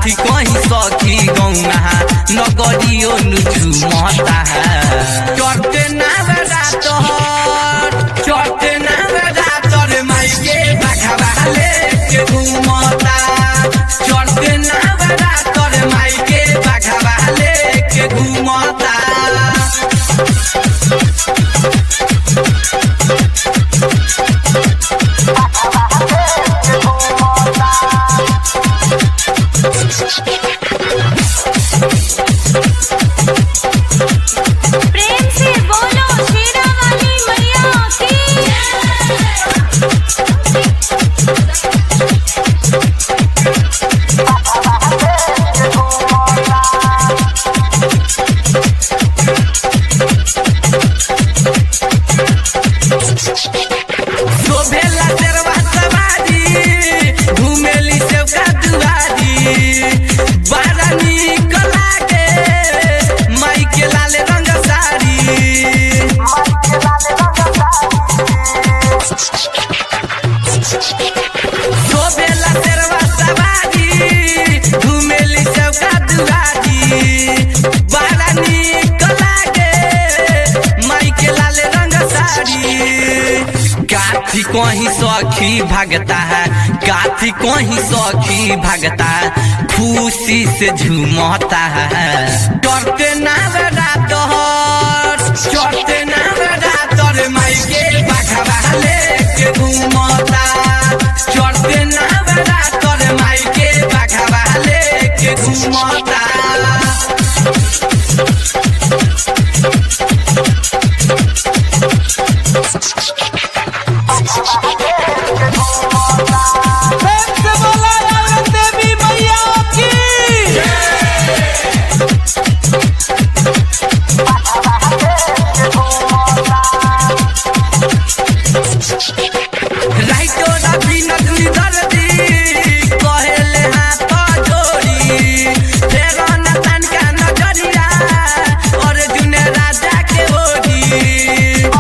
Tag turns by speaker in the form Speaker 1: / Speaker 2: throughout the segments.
Speaker 1: काथी कहीं सखी गौना नगरियो नुचु महता है चढ़ते नावरा तोहर चढ़ते नावरा तोर माइके बाघा लेके घूमता चढ़ते नावरा तोर माइके बाघा लेके घूमता
Speaker 2: प्रेम से बोलो शेरा वाली मैया की
Speaker 1: शोभेला तेरवा सवारी घुमेली सेवका दुआरी बड़ा नीक लागे माई के लाल रंग साड़ी शोभेला तेरवा सवारी घुमेली सेवका दुआरी बड़ा नीक लागे माई के लाल रंग साड़ी काथी कहीं सखी भागता है काथी कहीं सखी भागता है खुशी से झूमता है डरते नावरा तोहर चढ़ते नावरा तोर माई के बाघा लेके घूमता चढ़ते नावरा तोर माई के बाघा लेके घूमता
Speaker 3: प्रेम से बोला औरत देवी मैया की
Speaker 1: राइटो रवि नगरी दर्दी कहेले हाथ जोड़ी फेरो न तनका नजरिया अर्जुन राजा के ओढ़ी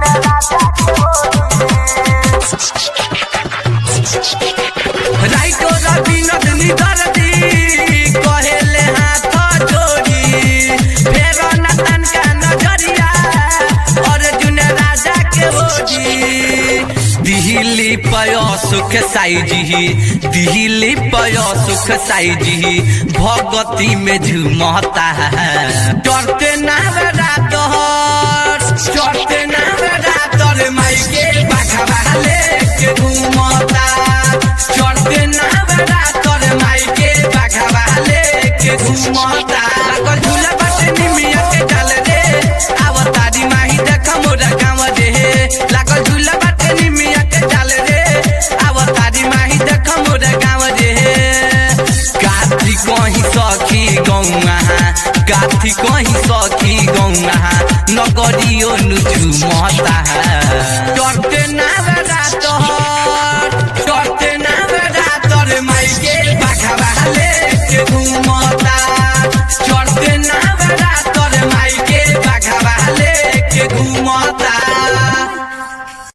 Speaker 1: राइटो रवि नगरी दर्दी कहेले हाथ जोड़ी फेरो न तनका नजरिया अर्जुन राजा के ओढ़ी दिल्ली पय सुख साईजी दिल्ली पय सुख साईजी भगती में झूमता है डरते नावरा तोहर चढ़ते नावरा तोर माई के बाघा लेके घूमता चढ़ते नावरा तोर माई के बाघा लेके घूमता लागल झूला बाटे निमिया के डाल रे आवतारी माही देख मोरा गाँव रे लागल झूला बाटे निमिया के डाल रे आवतारी माही देख मोरा गाँव रे काथी कहीं सखी गौआ काथी कहीं सखी गौआ नगरियो नुचु महता है